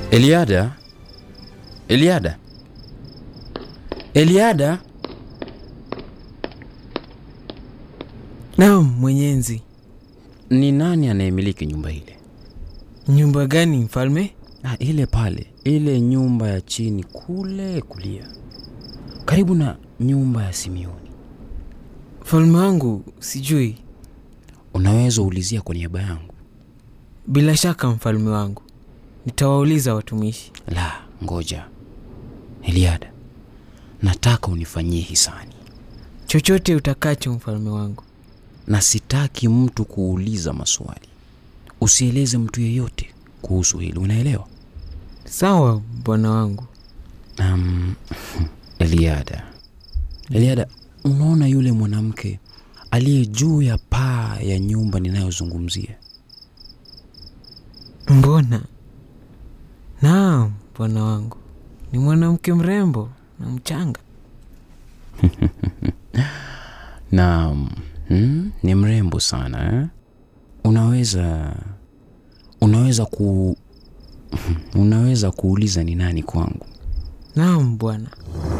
Eliada, Eliada, Eliada. Naam, mwenyenzi. Ni nani anayemiliki nyumba ile? Nyumba gani mfalme? Ah, ile pale, ile nyumba ya chini kule kulia, karibu na nyumba ya Simioni. Mfalme wangu, sijui. Unaweza ulizia kwa niaba yangu. Bila shaka mfalme wangu, nitawauliza watumishi. La, ngoja Eliada, nataka unifanyie hisani, Chochote utakacho mfalme wangu. na sitaki mtu kuuliza maswali. Usieleze mtu yeyote kuhusu hili, unaelewa? Sawa bwana wangu. Um, Eliada, Eliada, unaona yule mwanamke aliye juu ya paa ya nyumba ninayozungumzia? Mbona? Naam bwana wangu, ni mwanamke mrembo na mchanga. Naam, hmm, ni mrembo sana eh? Unaweza unaweza ku unaweza kuuliza ni nani kwangu? Naam bwana.